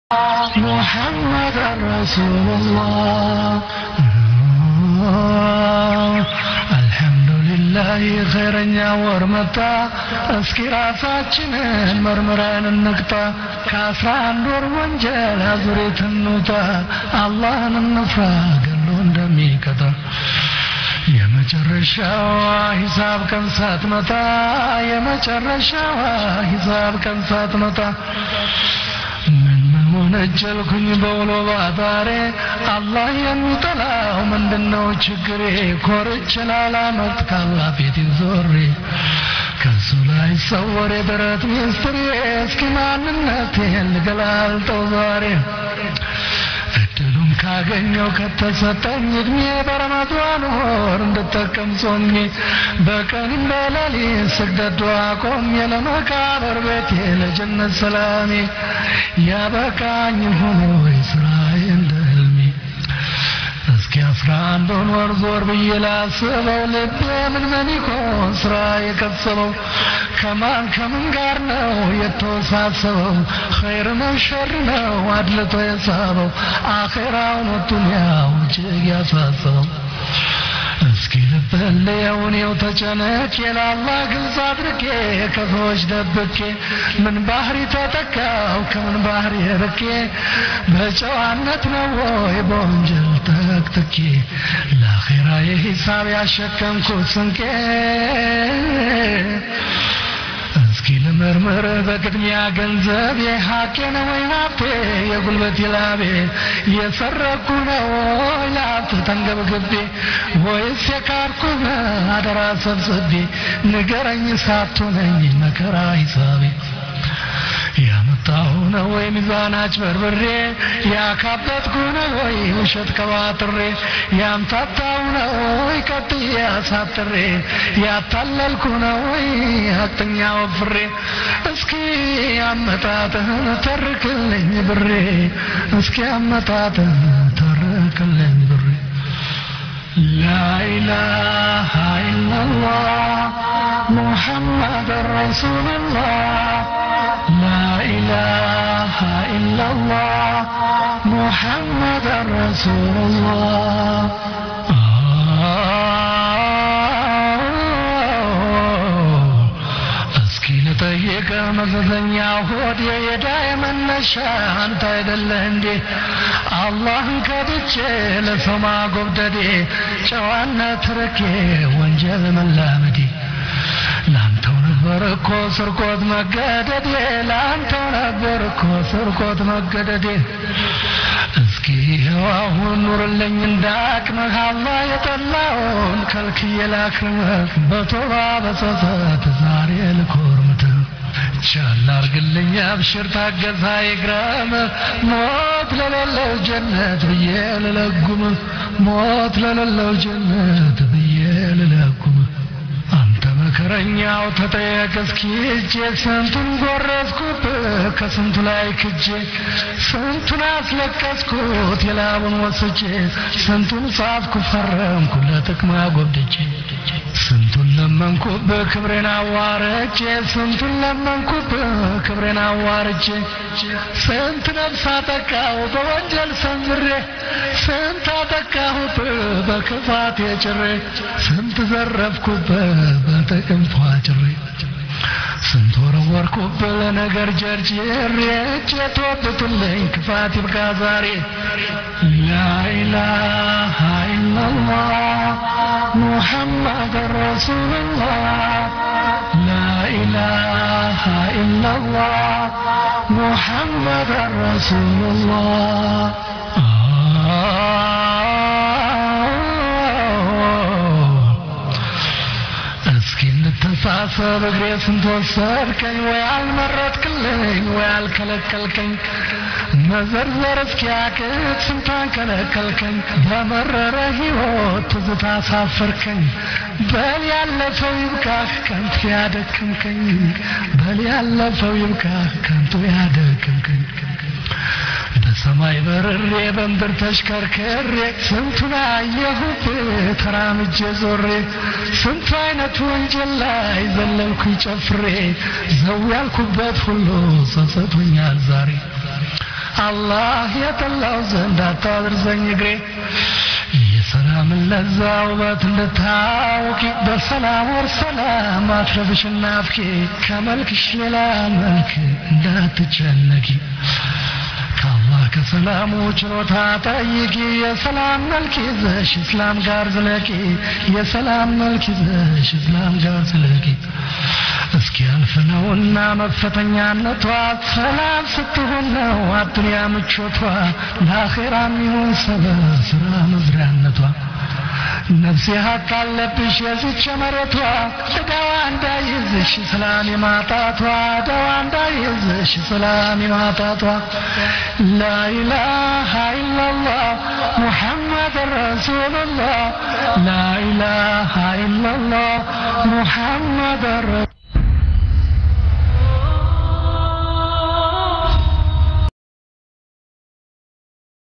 محمد رسول الله አልሐምዱሊላህ ኸይረኛ ወር መጣ እስኪ ራሳችንን መርምረን እንቅጣ ከአስራ አንድ ወር ወንጀል አዙሪት እንውጣ አላህን እንፍራ ገሎ እንደሚቀጣ የመጨረሻዋ ሂሳብ ቀን ሳትመጣ የመጨረሻዋ ሂሳብ ቀን ሳትመጣ ምን ምን ወነጀልኩኝ በውሎ ባዳሬ አላህ የሚጠላው ምንድነው ችግሬ ኮርች ላላመት ካላ ቤቴን ዞሬ ከሱ ላይ ሰወር የደረት ሚስጥሬ እስኪ ማንነቴን ልገላልጠው ዛሬ እድሉን ካገኘው ከተሰጠኝ እድሜ በረመዷን ወር እንድጠቀም ጾሜ በቀንም በሌሊት ስግደት ዱዓ ቆሜ ለመቃብር ቤቴ ለጀነት ሰላሜ ያበቃኝ ሆኖ ወይ ስራዬ እንደ ህልሜ እስኪ አስራ አንዱን ወር ዞር ብዬ ላስበው ልቤ ምን ምን ይሆን ስራ የከሰበው ከማን ከምን ጋር ነው የተወሳሰበው ኸይር ነው ሸር ነው አድልቶ የሳበው አኼራውን ዱንያው እጅግ ያሳሰበው እስኪ ልበለየው እኔው ተጨነቄ ለአላህ ግልጽ አድርጌ ከሰዎች ደብቄ ምን ባህሪ ተጠቃው ከምን ባህሪ ርቄ በጨዋነት ነው ወይ በወንጀል ተክትኬ ለአኼራ የሂሳብ ያሸከምኩት ስንቄ እስኪ ልመርምር በቅድሚያ ገንዘብ የሀቄ ነው ወይ ሀብቴ የጉልበት ላቤ የሰረኩ ነው ወይ ለሀብት ተንገብግቤ ወይስ የካድኩ አደራ ሰብስቤ ንገረኝ ሳትሆነኝ መከራ ሂሳቤ ያመጣሁ ነው ወይ ሚዛን አጭበርብሬ ያካበትኩ ነው ወይ ውሸት ከባጥሬ ያምታታሁ ነው ወይ ቀጥዬ አሳጥሬ ያታለልኩ ነው ወይ ሀቅተኛ ወፍሬ እስኪ አመጣጥህን ተርክልኝ ብሬ እስኪ አመጣጥህን ተርክልኝ ብሬ لا إله إلا الله محمد رسول الله لا إله إلا الله محمد رسول الله እስኪ ልጠይቅ መዘዘኛ ሆዴ የዳይ መነሻ አንተ አይደለህ እንዴ አላህን ከድቼ ለሰው ማጎብደዴ ጨዋነት ርቄ ወንጀል መላመዴ ላንተው ነበር እኮ ስርቆት መገደዴ ላንተው ነበር እኮ ስርቆት መገደዴ እስኪ ይኸው አሁን ኑርልኝ እንዳቅምህ አላህ የጠላውን ከልክዬ ላክርምህ በቶባ በጸጸት ዛሬ ልኮርምትህ ቻል አርግልኝ አብሽር ታገዛ ይግረም ሞት ለሌለው ጀነት ብዬ ልለጉም ሞት ለሌለው ጀነት ብዬ ልለጉም አንተ መከረኛው ተጠየቅ እስኪ እጄ ስንቱን ጎረስኩብህ ከስንቱ ላይ ክጄ ስንቱን አስለቀስኩት የላቡን ወስጄ ስንቱን ጻፍኩ ፈረምኩ ለጥቅማ ጎብድጄ ስንቱን ለመንኩብህ ክብሬን አዋርጄ ስንቱን ለመንኩብህ ክብሬን አዋርጄ ስንት ነፍስ አጠቃሁ በወንጀል ሰምሬ ስንት አጠቃሁብህ በክፋት የጭሬ ስንት ዘረፍኩብህ በጥቅም ፏጭሬ ስንት ወረወርኩብህ ለነገር ጀርጅሬ እጄ ተወብቱልኝ ክፋት ይብቃ ዛሬ ላኢላሃ ኢላላህ ሙሐመድ ረሱሉላህ ላኢላሃ ኢላላህ ሙሐመድ ረሱሉላህ እስኪ እንተሳሰብ እግሬ ስንት ወሰድከኝ ወይ አልመረጥክልኝ ወይ አልከለከልከኝ መዘርዘር እስኪያቅት ስንቷን ከለከልከኝ በመረረ ሕይወት ትዝታ አሳፈርከኝ በል ያለፈው ይብቃህ ከንቱ ያደክምከኝ በል ያለፈው ይብቃህ ከንቱ ያደክምከኝ በሰማይ በርሬ በምድር ተሽከርክሬ ስንቱን አየሁብህ ተራምጄ ዞሬ ስንቱ አይነት ወንጀል ላይ ዘለልኩኝ ጨፍሬ ዘው ያልኩበት ሁሉ ጸጸቶኛል ዛሬ አላህ የጠላው ዘንድ አታድርሰኝ እግሬ የሰላምን ለዛ ውበት እንድታውቂ በሰላም ወር ሰላም አትረብሽና ናፍቄ ከመልክሽ ሌላ መልክ እንዳትጨነቂ ከአላህ ከሰላሙ ችሎታ ጠይቂ የሰላም መልክ ይዘሽ እስላም ጋር ዝለቂ የሰላም መልክ ይዘሽ እስላም ጋር ዝለቂ እስኪ ያልፍ ነውና መፈተኛነቷ ሰላም ስትሆን ነው አዱንያ ምቾቷ ለአኼራም ይሁን ሰበብ ስራ መዝሪያነቷ ነፍሴ ሀቅ አለብሽ የዚች መሬቷ ዕዳዋ እንዳይዝሽ ሰላም የማጣቷ ዕዳዋ እንዳይዝሽ ሰላም የማጣቷ ላኢላሃ ኢላላህ ሙሐመድ ረሱሉላህ ላኢላሃ ኢላላህ ሙሐመድ